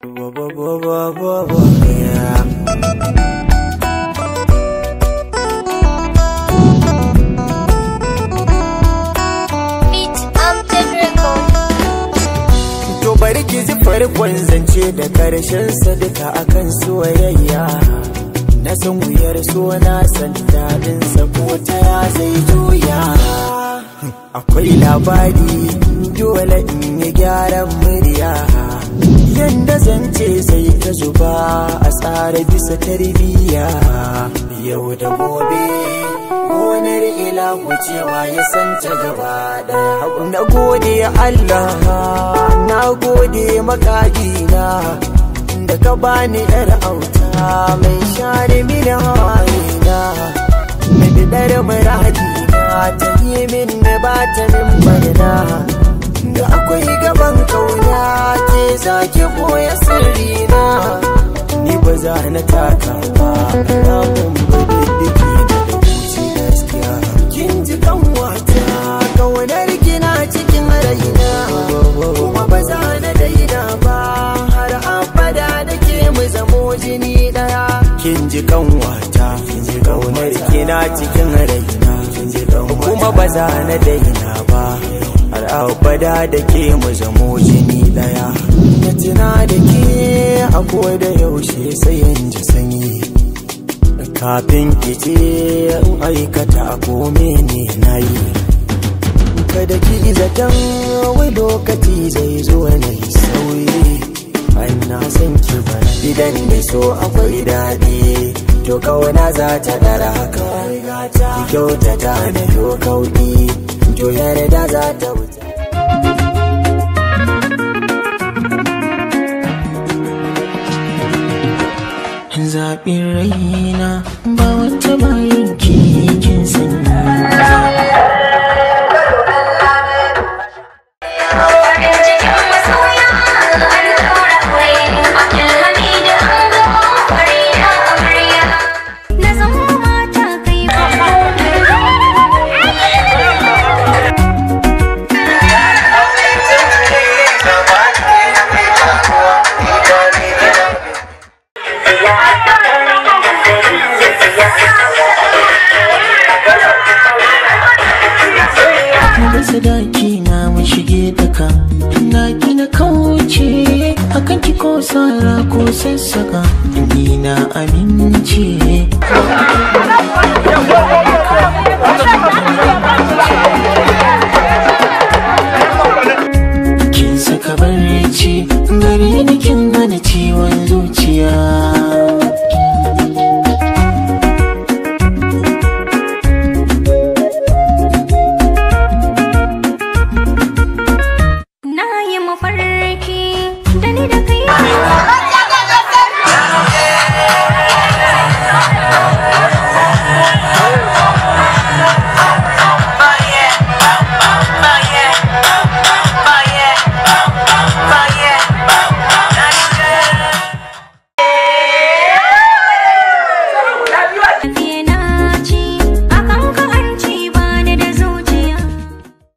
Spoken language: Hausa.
Beat Amted Record. To bari ki ji farkon zance da karshen sa duka akan soyayya Na san wuyar so na san daɗin sa ko ta ya zai juya Akwai labari dole in yi gyaran murya Yanda zance sai ta zuba a tsara bisa tarbiyya Yau da gobe gonar ilahu cewa ya santa gaba daya na gode Allah na gode makagina da ka bani yar auta mai share mini hawayena mai bidar muradina ta yi min da ba ta min barna da akwai gaban kauna ke zaki boye sirrina ni ba za na taka ba na mun bididdiki da rubuci gaskiya kin ji kan wata kaunar kina cikin raina kuma ba za na daina ba har abada da ke mu zamo jini daya kin ji kan wata kin ji kaunar kina cikin raina kin ji kan kuma ba za na daina ba har abada da ke mu zamo jini daya na tuna da ke a da yaushe sai in ji sanyi kafin kice in aikata ko mene na yi kada ki zaton wai lokaci zai zo na yi sauyi an na san ki bara idan da so akwai daɗi to kawana za ta ɗara haka ki kyautata da to kauɗi to yarda za ta wuce zaɓin raina ba wata bayan kin sani Farin cikin masoya an ɗaura aure. Abdulhamid Ango, Farida Amarya. Na zama mata kai da sadaki na mu shige daka na gina kauce akan ki ko sara ko sassaka ni na amince